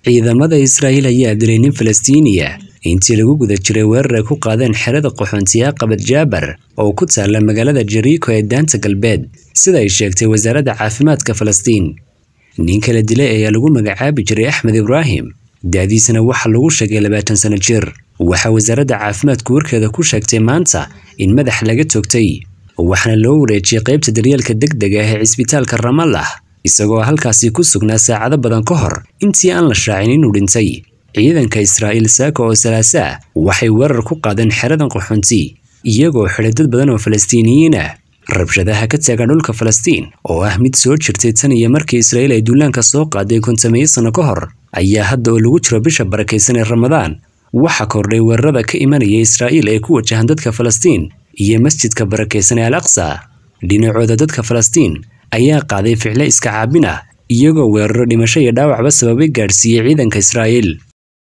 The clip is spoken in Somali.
ciidamada Israa'iil ayaa dilay nin Falastiiniya intii lagu guda jiray weerar ay ku qaadeen xerada qaxoontiga Qabad Jaabar oo ku taalla magaalada Jericho ee daanta galbeed sida ay sheegtay wasaaradda caafimaadka Falastiin ninka la dilay ayaa lagu magacaabi jiray Axmed Ibraahim da'diisana waxaa lagu sheegay labaatan sano jir waxaa wasaaradda caafimaadku warkeeda ku sheegtay maanta in madax laga toogtay waxaana loo wareejiyey qaybta daryeelka degdega ah ee cisbitaalka Ramallah isagoo halkaasi ku sugnaa saacado badan ka hor intii aan la shaacin inuu dhintay ciidanka Israa'iil saaka oo salaasa waxay weerar ku qaadeen xeradan qaxoonti iyagoo xidhay dad badan oo Falastiiniyiin ah rabshadaha ka taagan dhulka Falastiin oo ah mid soo jirtay tan iyo markii Israa'iil ay duulaanka soo qaaday kontameeyo sano ka hor ayaa hadda oo lagu jiro bisha barakaysan ee Ramadaan waxa kordhay weerarada ka imanaya Israa'iil ee ku wajahan dadka Falastiin iyo masjidka barakaysan ee Al-Aqsa dhinacooda dadka Falastiin ayaa qaaday ficilo iska caabin ah iyagoo weeraro dhimasho iyo dhaawacba sababay gaadhsiiyey ciidanka Israa'iil